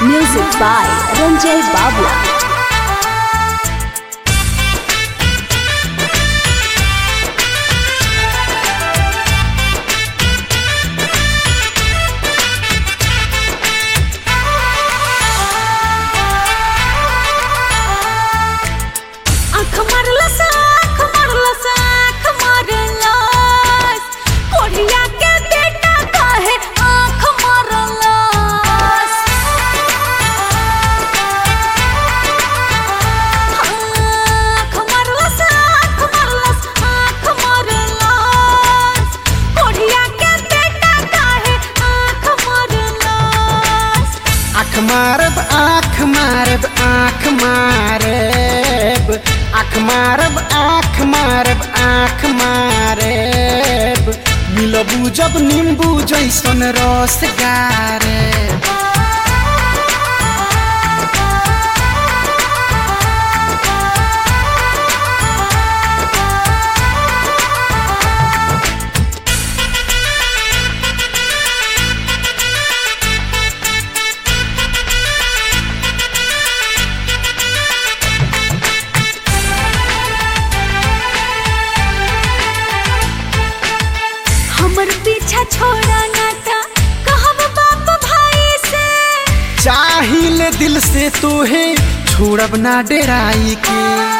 Music by Ranjay Babla. आँख मारलस आँख मारलस आँख मारलस कोढ़िया के बेटा काहे आँख मारलस आँख मारलस आँख मारलस आँख मारलस कोढ़िया के बेटा काहे आँख मारलस आँख मारब आँख मारब आँख मारब आँख मारब आँख मारब आँख मारब मिलबू जब नींबू जैसन रस गारब हमर पीछा छोड़ा ना ता कहब बाप भाई से चाहिल दिल से तोहे छोड़ब ना डेराई के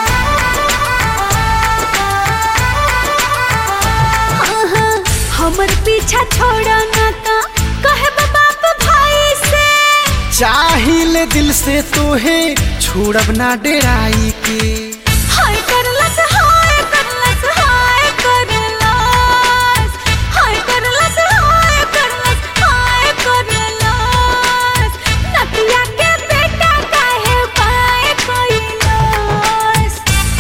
आहा, हमर पीछा छोड़ा ना ता कहब बाप भाई से चाहिल दिल से तोहे छोड़ब ना डेराई के हाय करलस हाय करलस हाय करलस हाय करलस हाय करलस हाय करलस नतिया के बेटा काहे पाए कइलस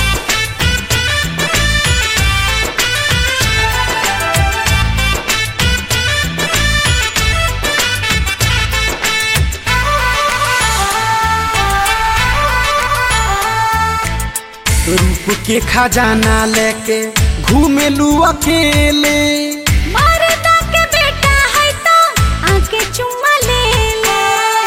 रूप के खजाना लेके घूमेलू अकेले मरदा के बेटा है तो आके चुम्मा ले ले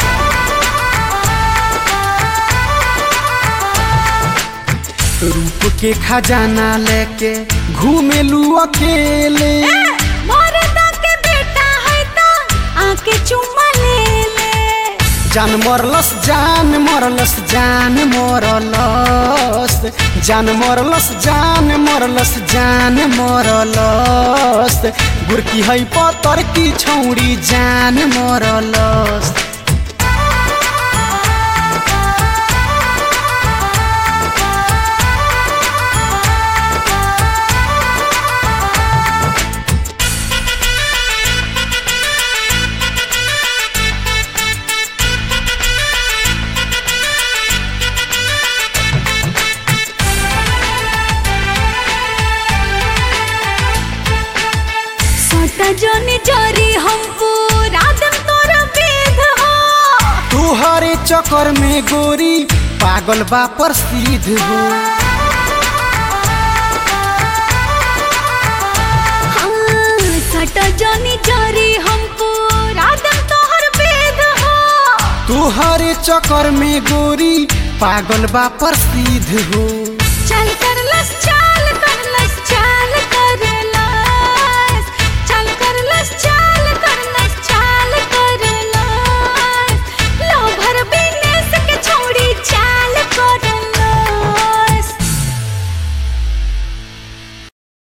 रूप के खजाना लेके घूमेलू अकेले मरदा के बेटा है तो आके चुम्मा ले ले जान मरलस जान मरलस जान मरलस जान मरलस जान मरलस जान मरलस गुरकी है पतर की छौड़ी जान मरलस सटा जोनी जोरी हम पूरा दिन तोरा बेद हो तुहरे चक्कर में गोरी पागल बा प्रसिद्ध हो हाँ, सटा जोनी जोरी हम पूरा दिन तोहर बेद हो तुहरे चक्कर में गोरी पागल बा प्रसिद्ध हो